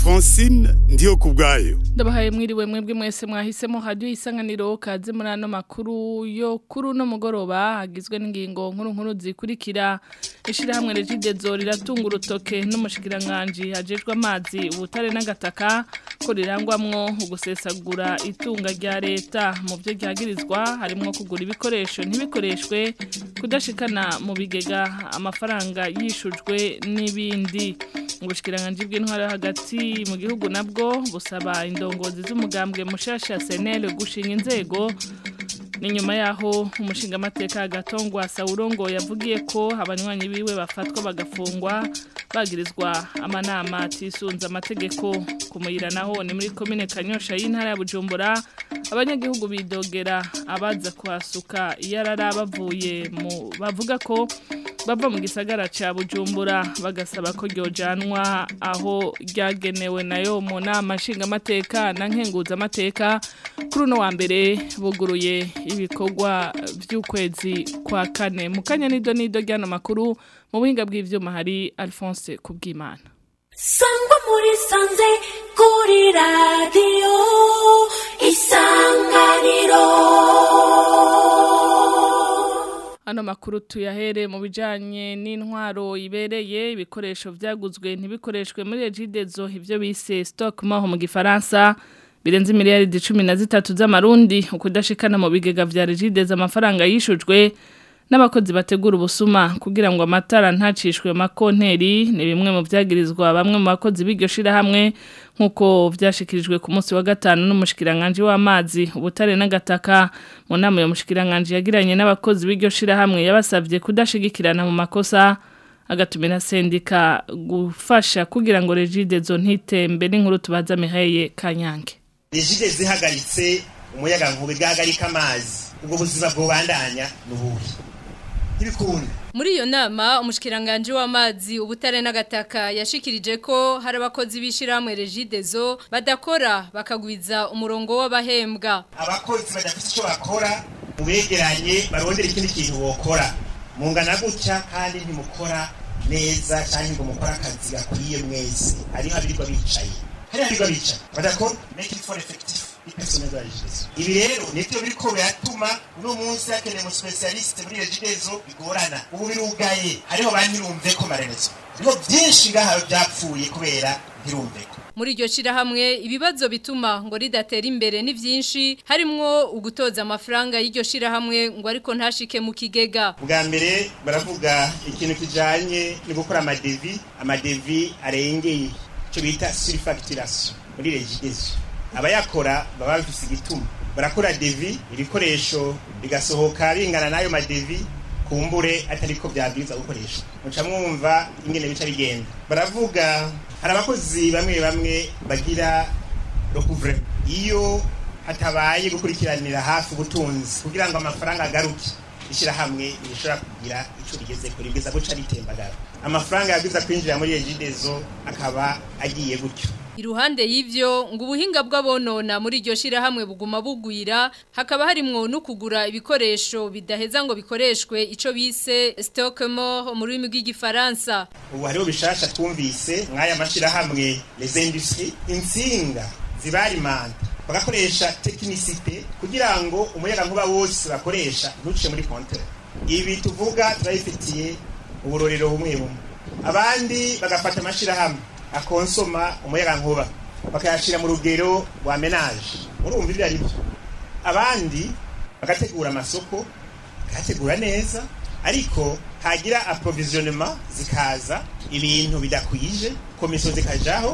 francine ndiyo ku bwayo ndabahaye mwiriwe mwebwe mwese mwahisemo hadiyo isanganiro kaze muri ano makuru yo kuri uno mugoroba hagizwe n'ingingo nkuru nkuru zikurikira ishyirahamwe regidezo riratunga urutoke n'umushikiranganji hajejwe amazi ubutare n'agataka ko rirangwamwo ugusesagura itunga rya leta mu byo ryagirizwa harimo kugura ibikoresho ntibikoreshwe kudashikana mu bigega amafaranga yishujwe n'ibindi ubushikiranganji bw'intwara hagati mu gihugu nabwo busaba indongozi z'umugambwe mushasha senere gushinga inzego ni nyuma yaho umushinga amateka agatongwa sawurongo yavugiye ko abanywanyi biwe bafatwa bagafungwa bagirizwa amanama atisunze amategeko kumuyira naho ni muri komine kanyosha y'intara ya bujumbura abanyagihugu bidogera abaza kuhasuka iyo arara bavuye mu bavuga ko bava mu gisagara ca bujumbura bagasaba ko ryojanwa aho ryagenewe nayo mu nama nshingamateka na nkenguzamateka kuri uno wa mbere buguruye ibikorwa by'ukwezi kwa kane mu kanya nido nido ry'ano makuru mu buhinga bw'ivyuma hari alphonse kubwimana sangwa muri sanze kuri radiyo isanganiro Ano makuru tuyahere mu bijanye n'intwaro ibereye ibikoresho vyaguzwe ntibikoreshwe muri Regidezo ivyo bise stock maho mu gifaransa birenze miliyari 13 z'amarundi ukudashikana mu bigega vya Regidezo amafaranga yishujwe n'abakozi bategura ubusuma kugira ngo amatara ntacishwe makonteri ni bimwe mu vyagirizwa bamwe mu bakozi b'iryo shirahamwe nkuko vyashikirijwe ku munsi wa gatanu n'umushikiranganje w'amazi ubutare n'agataka mu nama yo mushikiranganje yagiranye n'abakozi b'iryo shirahamwe yabasavye kudashigikirana mu makosa agatumira sendika gufasha kugira ngo Regidezo ntitembe n'inkuru tubaza Miheye Kanyange Regide zihagaritse umuyaga nkuba igahagarika amazi ubwo buzima bwobandanya n'ubuhe ntibikunda Muri iyo nama umushikiranganje w'amazi ubutare n'agataka yashikirije ko hari abakozi b'ishiramwe Regidezo badakora bakagwiza umurongo w'abahembwa. abakozi badafite icyo bakora mubegeranye barondera ikindi kintu bokora mungana gutya kandi ntimukora neza cyangwa ngo mukore akazi gakwiye mwese hariho abirirwa bicaye hariho abirirwa bicaye badakora make it for effective ipersonel ya regidezo ibi rero nivyo biriko biratuma uno munsi hakeneye mu specialiste muri regidezo bigorana ubu birugaye hariho bantirumve ko maremezo hariho byinshi ngaha byapfuye kubera ntirumve ko Muri iryo shirahamwe ibibazo bituma ngo ridatera imbere ni vyinshi harimwo ugutoza amafaranga y'iryo shirahamwe ngo ariko ntashike mu kigega. bwa mbere baravuga ikintu kijanye no gukora amadevi amadevi arengeye icyo bita surfacturation muri regidezo abayakora baba bafise igituma barakora devi ibikoresho bigasohoka bingana n'ayo madevi kumbure atariko byabwirizwa gukoresha muca mwumva ingene bica bigenda baravuga hari abakozi bamwe bamwe bagira recouvre iyo hatabaye gukurikiranira hafi ubutunzi kugira ngo amafaranga agaruke ishyirahamwe rishobora kugira icyo rigeze kuri bwiza guca ritembagara amafaranga yabwiza kwinjira muri regidezo akaba agiye gutyo Iruhande y'ivyo ngo ubuhinga bw'abonona muri iryo shirahamwe buguma bugwira hakaba harimwo no kugura ibikoresho bidaheza ngo bikoreshwe ico bise stock mort mu rurimi rw'igifaransa. ubu hariho bishasha twumvise mw'aya mashyirahamwe les industries insinga zibarimanta bagakoresha tekinisite kugira ngo umuyaga nkuba wose bakoresha ntuce muri kontere ibi tuvuga turabifitiye uburorero bumwe bumwe abandi bagafata amashyirahamwe akonsoma umuyaga nkuba bakayashyira mu rugero rwa menaje murumva ibyo ari byo abandi bagategura amasoko bakayategura neza ariko hagira approvisionnement zikaza ibintu bidakwije komisiyo zikajaho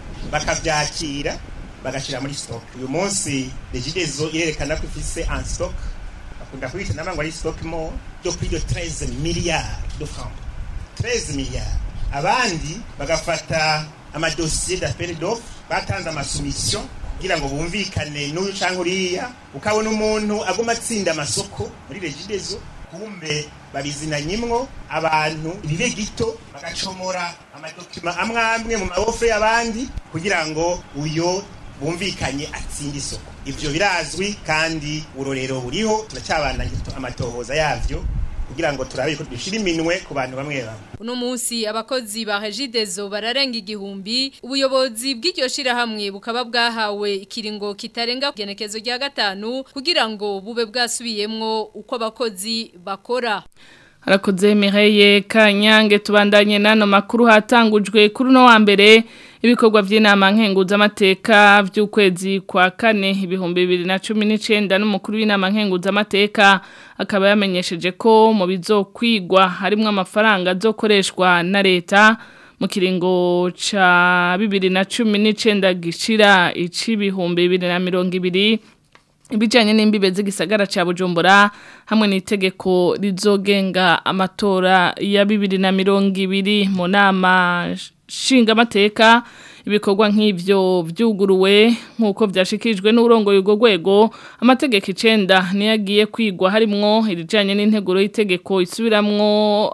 bakabyakira bagashyira muri stock uyu munsi regidezo irerekana ko ifise en stock bakunda kubita namba ngo ari stock mo yo kuri yo 13 milliards de francs 13 milliards abandi bagafata amadosiye d'appel d'offre batanze amasoumission kugira ngo bumvikane n'uyu canke uriya ukabona umuntu aguma atsinda amasoko muri regidezo kumbe babizinanyimwo abantu ibibe gito bagacomora amadokima amwe amwe mu maofre y'abandi kugira ngo uyo bumvikanye atsinda isoko ivyo birazwi kandi urorero buriho turacyabandanya amatohoza yavyo kugira ngo turabe ko dushira iminwe ku bantu bamwe bamwe uno munsi abakozi ba Regideso bararenga igihumbi ubuyobozi bw'iryo shirahamwe bukaba bwahawe ikiringo kitarenga genekezo rya gatanu kugira ngo bube bwasubiyemwo uko abakozi bakora harakoze Mireille Kanyange tubandanye nano makuru hatangujwe kuri no wa mbere ibikorwa by'inama nkenguza amateka by'ukwezi kwa kane ibihumbi 2019 n'umukuru w'inama nkenguza amateka akaba yamenyesheje ko mu bizokwigwa harimo amafaranga azokoreshwa na leta mu kiringo ca 2019 gishira icibihumbi 2020 ibijyanye n'imbibe z'igisagara cya bujumbura hamwe n'itegeko rizogenga amatora ya bibiri na mirongo ibiri mu nama nshingamateka ibikorwa nk'ibyo byuguruwe nk'uko byashyikirijwe n'uburongo y'urwo rwego amategeko icyenda niyo agiye kwigwa harimwo irijyanye n'integuro y'itegeko isubiramwo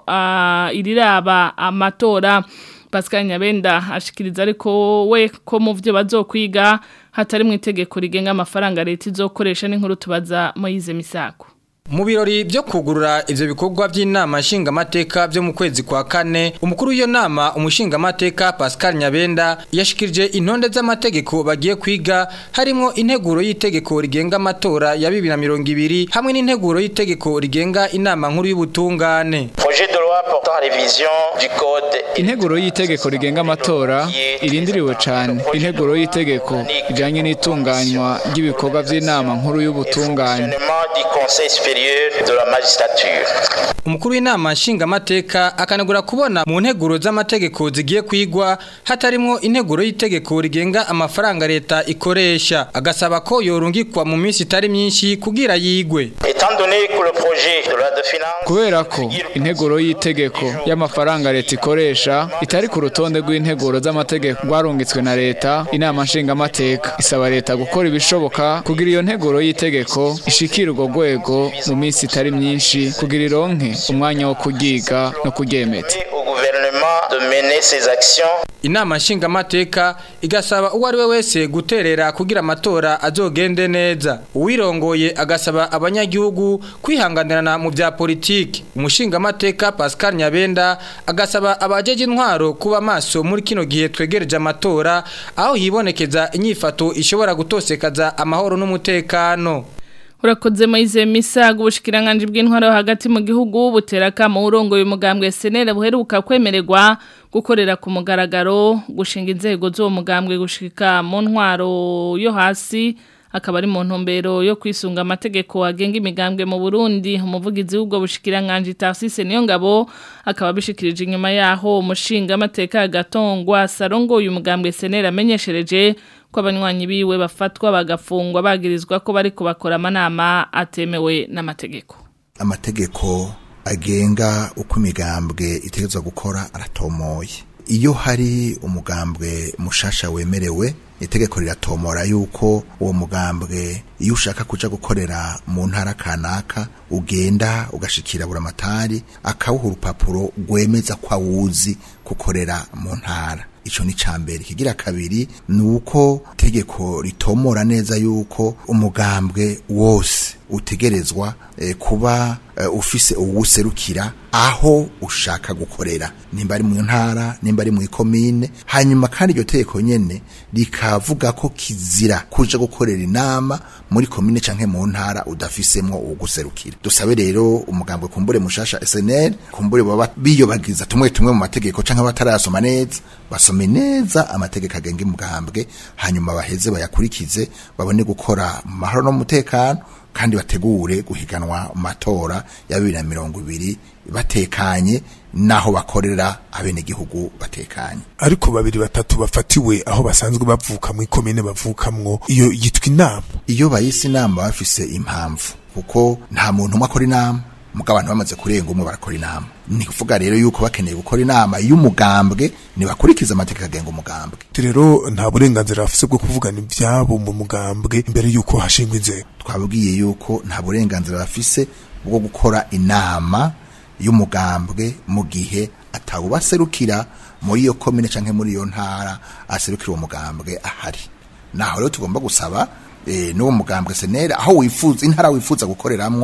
iriraba amatora Pascal Nyabenda ashikiriza ariko we ko mu byo bazokwiga hatari mu itegeko rigenga amafaranga leta izokoresha n'inkuru tubaza Moyize Misako Mu birori byo kugurura ivyo bikorwa by'inama nshingamateka byo mu kwezi kwa kane umukuru w'iyo nama umushingamateka Pascal Nyabenda yashikirije intonde z'amategeko bagiye kwiga harimo integuro y'itegeko rigenga amatora ya 2020 hamwe n'integuro y'itegeko rigenga inama nkuru y'ubutungane Projet de loi portant révision du code Integuro y'itegeko rigenga amatora irindiriwe cyane integuro y'itegeko ijanye n'itunganywa ry'ibikorwa by'inama nkuru y'ubutungane du Conseil supérieur de la magistrature. Umukuru w'inama nshingamateka akanagura kubona mu nteguro z'amategeko zigiye kwigwa hatarimo integuro y'itegeko rigenga amafaranga leta ikoresha agasaba ko yorungikwa mu minsi itari myinshi kugira yigwe. Étant donné que le projet de loi de finance kubera ko integuro y'itegeko y'amafaranga leta ikoresha itari ku rutonde rw'integuro z'amategeko rwarungitswe na leta inama nshingamateka isaba leta gukora ibishoboka kugira iyo nteguro y'itegeko ishikira urwo rwego mu minsi itari myinshi kugira ironke umwanya wo kuryiga no kuryemeza au gouvernement de mener ses actions Inama nshingamateka igasaba uwo ari we wese guterera kugira amatora azogende neza. Uwirongoye agasaba abanyagihugu kwihanganirana mu bya politiki. Umushingamateka Pascal Nyabenda agasaba abajeje intwaro kuba maso muri kino gihe twegereje amatora aho hibonekeza inyifato ishobora gutosekaza amahoro n'umutekano. Urakoze Moize Misago ubushikiranganje bw'intwaro hagati mu gihugu butera kama urongo y'umugambwe senera buheruka kwemererwa gukorera ku mugaragaro gushinga inzego zo mugambwe gushika mu ntwaro yo hasi akaba ari mu ntumbero yo kwisunga amategeko agenga imigambwe mu Burundi umuvugizi w'ubwo bushikiranganje Tarsise niyo ngabo akaba bishikirije inyuma yaho umushinga amateka gatongwa sarongo uyu mugambwe senera amenyeshereje ko abanywanyi biwe bafatwa bagafungwa bagirizwa ko bari kubakora amanama atemewe n'amategeko amategeko agenga uko imigambwe itegerezwa gukora aratomoye iyo hari umugambwe mushasha wemerewe itegeko riratomora yuko uwo mugambwe iyo ushaka kuja gukorera mu ntara kanaka ugenda ugashikira buramatari akawuha urupapuro rwemeza ko awuzi gukorera mu ntara ico ni cambere kigira kabiri nuko tegeko ritomora neza yuko umugambwe wose utegerezwa eh, kuba eh, ufise uwuserukira aho ushaka gukorera nimba ari mu ntara nimba ari mu ikomine hanyuma kandi iryo tegeko nyene rikavuga ko kizira kuja gukorera inama muri komine canke mu ntara udafisemwo uwuguserukira dusabe rero umugambwe kumbure mushasha SNL kumbure baba biyobagiza tumwe tumwe mu mategeko canke batarasoma neza basome neza amategeko agenga umugambwe hanyuma baheze bayakurikize babone gukora mu mahoro no mu mutekano kandi bategure guhiganwa mu matora ya bibiri na mirongo ibiri batekanye naho bakorera abenegihugu batekanye ariko babiri batatu bafatiwe aho basanzwe bavuka mu ikomine bavukamwo iyo yitwa inama iyo bayise inama bafise impamvu kuko nta muntu umwe akora inama muga abantu bamaze kurenga umwe barakora inama ni kuvuga rero yuko bakeneye gukora inama y'umugambwe ntibakurikiza amategeko agenga umugambwe rero nta burenganzira bafise bwo kuvugana ivyabo mu mugambwe mbere yuko hashingwa inzego twabwiye yuko nta burenganzira bafise bwo gukora inama y'umugambwe mu gihe atawubaserukira muri iyo komine canke muri iyo ntara aserukira uwo mugambwe ahari naho rero tugomba gusaba e, n'uwo mugambwe senera aho wifuza intara wifuza gukoreramwo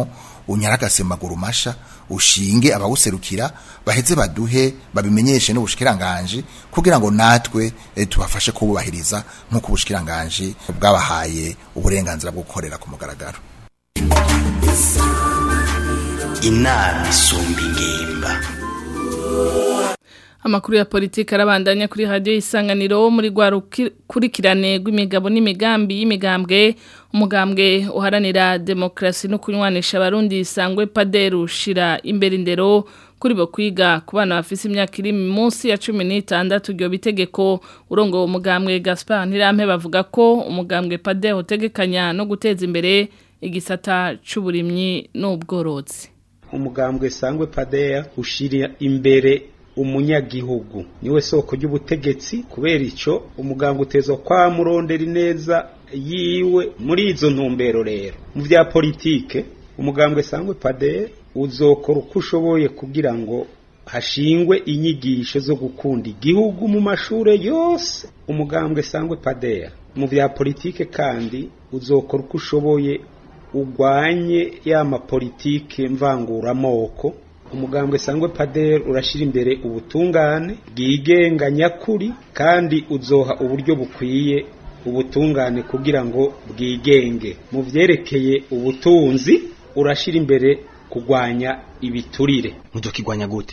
unyaragase maguru masha ushinge abawuserukira baheze baduhe babimenyeshe n'ubushikiranganje kugira ngo natwe eh, tubafashe kububahiriza nk'uko ubushikiranganje bwabahaye uburenganzira bwo gukorera ku mugaragaro inama isumba ingimba Amakuru ya politiki arabandanya kuri radio isanganiro muri gwa rukurikirane rw'imigabo n'imigambi y'imigambwe umugambwe uharanira demokrasi no kunywanisha abarundi isangwe paderu shira imbere indero kuri bo kwiga ku bana bafise imyaka iri munsi ya 16 ryo bitegeko urongo umugambwe Gaspard Ntirampe bavuga ko umugambwe paderu utegekanya no guteza imbere igisata c'uburimyi n'ubworozi umugambwe sangwe padeya ushira imbere umunyagihugu niwe soko ry'ubutegetsi kubera ico umugambwe utezwa kwa murondera neza yiwe muri izo ntumbero rero mu vya politike umugambwe sangwe padeya uzokora uko ushoboye kugira ngo hashingwe inyigisho zo gukunda igihugu mu mashure yose umugambwe sangwe padeya mu vya politike kandi uzokora uko ushoboye ugwanye ya mapolitike mvanguramoko umugambwe sangwe pader urashira imbere ubutungane bwigenga nyakuri kandi uzoha uburyo bukwiye ubutungane kugira ngo bwigenge mu vyerekeye ubutunzi urashira imbere kugwanya ibiturire mudokigwanya gute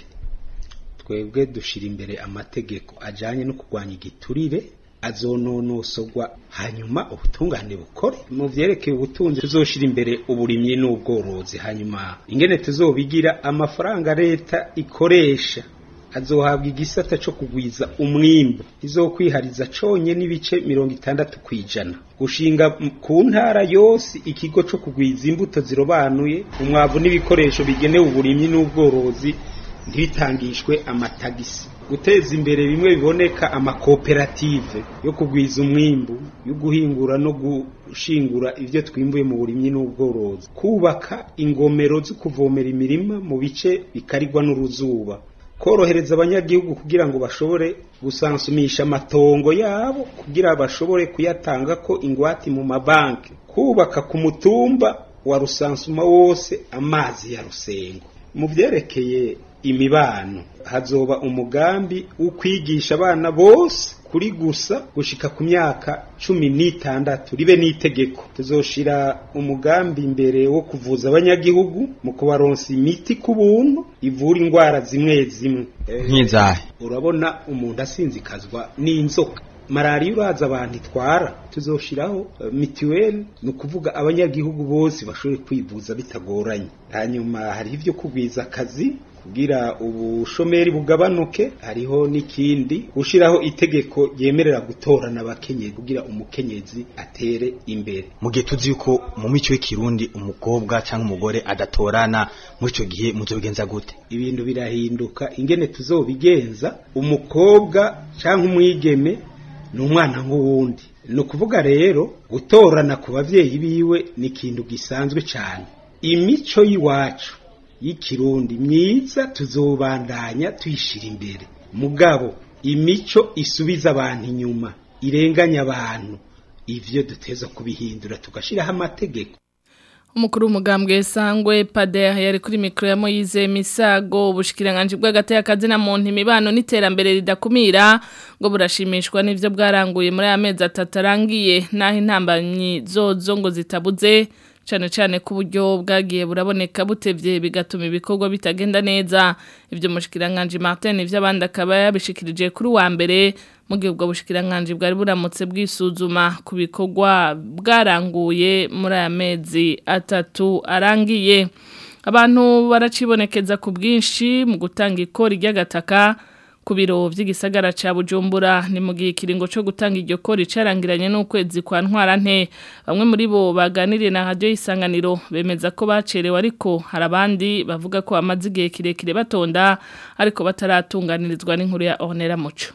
twebwe dushira imbere amategeko ajanye no kugwanya igiturire azononosogwa hanyuma ubutungane bukore mu vyerekeye ubutunzi tuzoshira imbere uburimyi n'ubworozi hanyuma ingene tuzobigira amafaranga leta ikoresha azohabwa igisata co kugwiza umwimbu izokwihariza conye n'ibice mirongo itandatu kwijana gushinga ku ntara yose ikigo co kugwiza imbuto zirobanuye umwavu n'ibikoresho bigenewe uburimyi n'ubworozi ntibitangishwe amatagisi guteza imbere bimwe biboneka amakoperative yo kugwiza umwimbu yo guhingura no gushingura ivyo twimbuye mu burimyi n'ubworozi kubaka ingomero zo kuvomera imirima mu bice bikarigwa n'uruzuba korohereza abanyagihugu kugira ngo bashobore gusansumisha amatongo yabo kugira bashobore kuyatanga ko ingwati mu mabanki kubaka ku mutumba wa rusansuma wose amazi ya rusengo mu vyerekeye imibano hazoba umugambi wo kwigisha abana bose kuri gusa gushika ku myaka cumi n'itandatu ribe n'itegeko tuzoshira umugambi imbere wo kuvuza abanyagihugu mu kubaronsa imiti ku buntu ivura indwara zimwe zimwe nk'izahe urabona umuntu asinzikazwa n'inzoka malariya uraza abantu itwara tuzoshiraho uh, mituweli ni ukuvuga abanyagihugu bose bashobore kwivuza bitagoranye hanyuma hari ivyo kugwiza akazi kugira ubushomeri bugabanuke hariho n'ikindi gushiraho itegeko ryemerera gutorana abakenyezi kugira umukenyezi atere imbere mu gihe tuzi yuko mu mico y'ikirundi umukobwa cyangwa umugore adatorana muri icyo gihe muzobigenza gute ibintu birahinduka ingene tuzobigenza umukobwa cyangwa umwigeme ni umwana nk'uwundi ni ukuvuga rero gutorana ku babyeyi biwe ni ikintu gisanzwe cyane imico y'iwacu y'ikirundi myiza tuzobandanya tuyishira imbere mugabo imico isubiza abantu inyuma irenganya abantu ivyo duteza kubihindura tugashiraho amategeko umukuru w'umugambwe sangwe pader yari kuri mikoro ya Moyize Misago ubushikiranganje bw'agateka kazina mu ntimibano n'iterambere ridakumira ngo burashimishwa n'ivyo bwaranguye muri amezi atatu arangiye naho intambanyi zozo ngo zitabuze cyane cyane ku buryo bwagiye buraboneka butevye bigatuma ibikorwa bitagenda neza ivyo mushikiranganje Martin ivyo abandi akaba yabishikirije kuri wa mbere mu gihe ubwo bushikiranganje bwari buramutse bwisuzuma ku bikorwa bwaranguye muri aya mezi atatu arangiye abantu baracibonekeza ku bwinshi mu gutanga ikori ry'agataka ku biro by'igisagara ca Bujumbura ni mu gihe kiringo cyo gutanga iryo kori carangiranye n'ukwezi kwa ntwara nte bamwe muri bo baganiriye na radio isanganiro bemeza ko bacerewe ariko hari abandi bavuga ko amaze igihe kirekire batonda ariko bataratunganirizwa n'inkuru ya Ornera Muco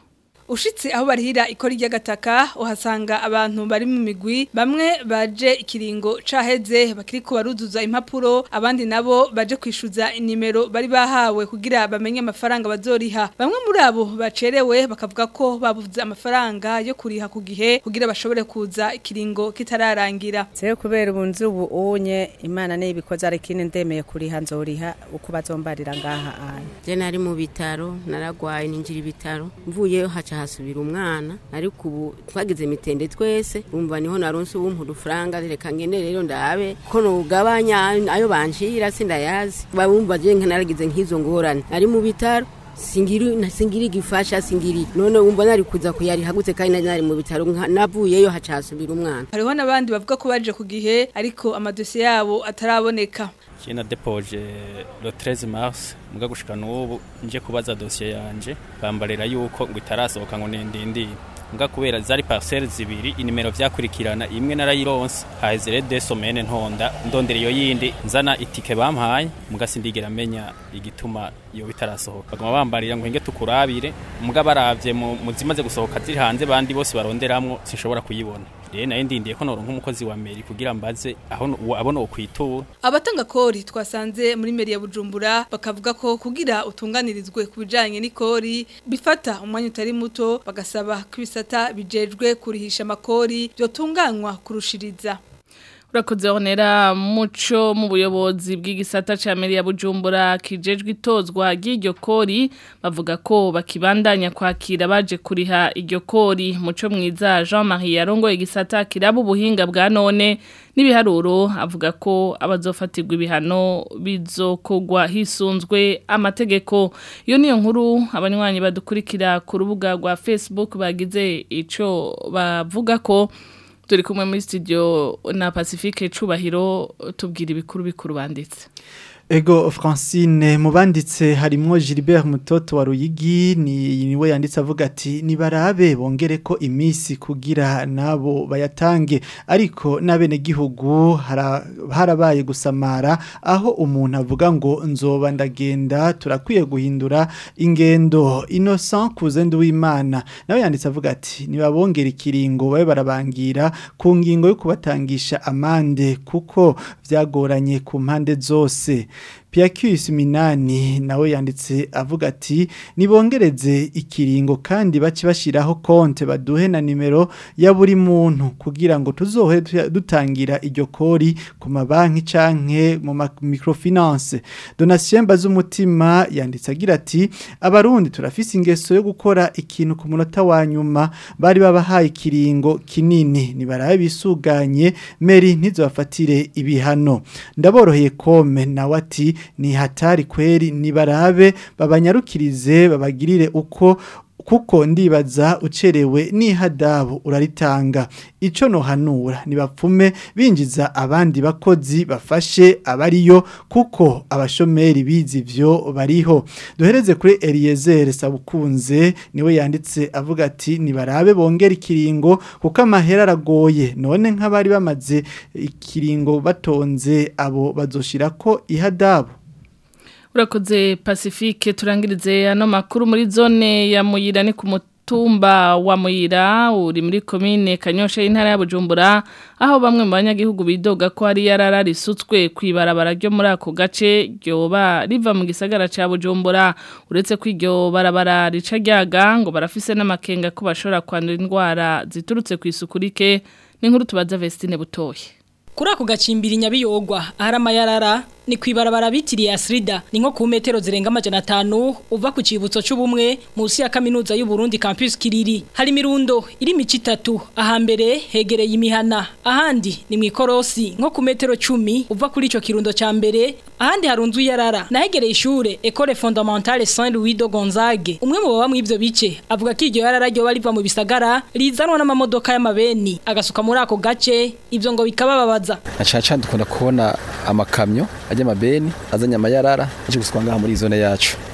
ushitse aho barihira ikora ry'agataka uhasanga abantu bari mu migwi bamwe baje ikiringo caheze bakiriko baruzuza impapuro abandi nabo baje kwishuza inimero bari bahawe kugira bamenye amafaranga bazoriha bamwe muri abo bacerewe bakavuga ko babuze amafaranga yo kuriha ku gihe kugira bashobore kuza ikiringo kitararangira Seyo kubera ubunzi ubu unye imana ne ibikoze ari kine ndemeye kuriha nzoriha uko bazombarira ngaha anya je nari mu bitaro naragwaye ninjira ibitaro mvuyeyo haca hasubira umwana ariko ubu twagize mitende twese umva niho naronse ubumpa udufaranga reka ngene rero ndabe ko nugabanya ayo banshira sindayazi babumva je naragize nk'izo ngorane ari mu bitaro singiri na singiri gifasha singiri none umva nari kuza kuyari hagutse kandi nari nari mu bitaro nka- navuyeyo haca hasubira umwana hariho n'abandi bavuga ko baje ku gihe ariko amadosiye yabo ataraboneka Jena depoje le 13 mars muga gushika n'ubu nje kubaza dossier yanje bambarira yuko ngo itarasohoka ngo nendindi muga kubera zari parcelle zibiri inimero vyakurikirana imwe narayironse haheze de semaine ntonda ndondera iyo yindi nzana itike bampaye muga sindigera menya igituma iyo bitarasohoka baguma bambarira ngo hinge tukurabire muga baravye mu mu zimaze gusohoka ziri hanze bandi bose baronderamwo sinshobora kuyibona rero nayo ndindiye ko noronka umukozi wa meri kugira mbaze aho no- abona ukwitura abatanga kori twasanze muri meri ya bujumbura bakavuga ko kugira utunganirizwe ku bijanye n'ikori bifata umwanya utari muto bagasaba ko ibisata bijejwe kurihisha amakori byotunganywa kurushiriza Urakoze honera muco mu buyobozi bw'igisata ca meri ya Bujumbura kijejwe itozwa ry'iryo kori bavuga ko bakibandanya kwakira baje kuriha iryo kori muco mwiza Jean-Marie yarongoye igisata kiraba ubuhinga bwa none n'ibiharuro avuga ko abazofatirwa ibihano bizokogwa hisunzwe amategeko iyo niyo nkuru abanywanyi badukurikira ku rubuga rwa Facebook bagize ico bavuga ko turi kumwe muri studio na Pacifique Cubahiro tubwira ibikuru bikuru banditse Ego Francine mubanditse harimwo Gilbert Mutoto wa Ruyigi ni niwe yanditse avuga ati nibarabe bongere ko imisi kugira nabo bayatange ariko nabene gihugu hara- harabaye gusamara aho umuntu avuga ngo nzoba ndagenda turakwiye guhindura ingendo Innocent Kuzende w'Imana nawe yanditse avuga ati nibabongera ikiringo babe barabangira ku ngingo yo kubatangisha amande kuko vyagoranye ku mpande zose Piacus Minani nawe yanditse avuga ati nibongereze ikiringo kandi baci bashiraho konte baduhe na nimero ya buri muntu kugira ngo tuzohe tuya- dutangira iryo kori ku mabanki canke mu ma- microfinance Donatien Bazumutima yanditse agira ati abarundi turafise ingeso yo gukora ikintu ku munota wa nyuma bari babahaye ikiringo kinini nibarabe bisuganye Mary ntizobafatire ibihano ndaboroheye kome nawe ati ni hatari kweri nibarabe babanyarukirize babagirire uko kuko ndibaza ucerewe n'ihadabu uraritanga ico nohanura nibapfume binjiza abandi bakozi bafashe abariyo kuko abashomeri bizi ivyo bariho duhereze kuri Eliezer Sabukunze niwe yanditse avuga ati nibarabe bongera ikiringo kuko amahera aragoye none nk'abari bamaze ikiringo batonze abo bazoshirako ihadabu Urakoze Pacifique turangirize ano makuru muri zone ya Muyira ni ku mutumba wa Muyira uri muri commune Kanyosha y'intara ya Bujumbura aho bamwe mu banyagihugu bidoga ko hari yarara risutswe kwibarabara ryo muri ako gace ryoba riva mu gisagara ca Bujumbura uretse ko iryo barabara rica ryaga ngo barafise n'amakenga ko bashobora kwandura indwara ziturutse ku isuku rike n'inkuru tubaza Vestine Butoye Kuri ako gacimbiri nyabiyogwa ahari amayarara ni kwibarabara bitiriye Asrida ni nko ku metero zirenga amajana atanu uva ku cibutso c'ubumwe munsi ya kaminuza y'u Burundi campus Kiriri hari mirundo iri mici itatu ahambere hegereye imihana ahandi ni mwikorosi nko ku metero 10 uva kuri ico kirundo ca mbere ahandi harunzu yarara nahegereye ishure École fondamentale Saint Louis de Gonzague umwe mu baba mu ivyo bice avuga ko iryo yarara ryo bariva mu bisagara rizanwa n'amamodoka y'amabeni agasuka muri ako gace ivyo ngo bikabababaza nacaca dukunda kubona amakamyo ajya amabeni azanye amayarara aje gusukwa ngaha muri zone yacu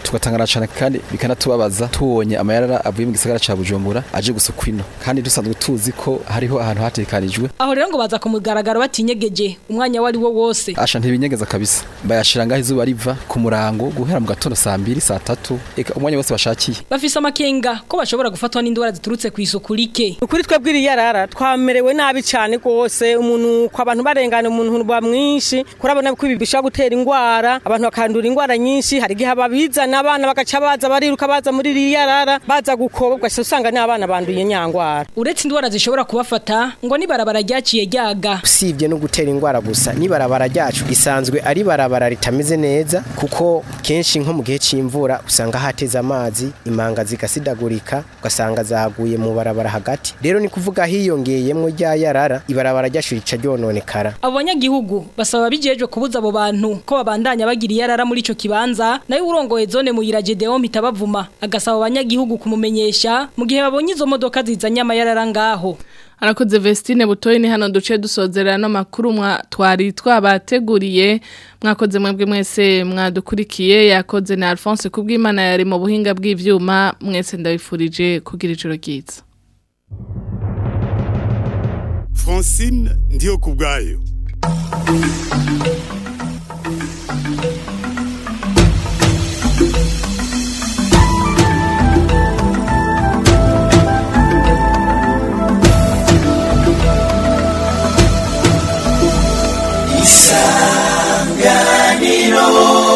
tugatangana cyane kandi bikanatubabaza tubonye amayarara avuye mu gisagara ca Bujumbura aje gusukwa ino kandi dusanzwe tuzi ko hariho ahantu hatekanijwe aho rero ngo baza ku mugaragaro batinyegeje umwanya wari wo wose asha ntibinyegeza kabisa bayashira ngaho izuba riva ku murango guhera mu gatondo saa mbiri saa tatu eka umwanya wose bashakiye bafise amakenga ko bashobora gufatwa n'indwara ziturutse ku isuku rike ukuri twebwe iriyarara twamerewe nabi cyane rwose umuntu kwa abantu barengana umuntu ba mwinshi kurabona ko ibi bishobora gutera indwara abantu bakandura indwara nyinshi hari igihe ababizana abana bagaca baza bariruka baza muri riyarara baza gukobwa usanga n'abana banduye nyangwara uretse indwara zishobora kubafata ngo nibarabara ryaciye ryaga usibye no gutera indwara gusa nibarabara ryacu risanzwe ari barabara ritameze neza kuko kenshi nko mu gihe cy'imvura usanga hateze amazi imanga zigasidagurika ugasanga zaguye mu barabara hagati rero ni kuvuga hiyongeyemo rya yarara ibarabara ryacu rica ryononekara abo banyagihugu basaba bijejwe kubuza abo bantu ko babandanya bagira iyarara muri ico kibanza nayo urongoye zone muyira Gedeon mitabavuma agasaba abanyagihugu kumumenyesha mu gihe babonye izo modoka zizanye amayarara ngaho arakoze Vestine butoyi ni hano duce dusozerera no makuru mwa twari twabateguriye mwakoze mwebwe mwese mwadukurikiye yakoze na Alphonse kubw'Imana yari mu buhinga bw'ivyuma mwese ndabifurije kugira ijoro ryiza Francine ndiyo kubgayo isanganiro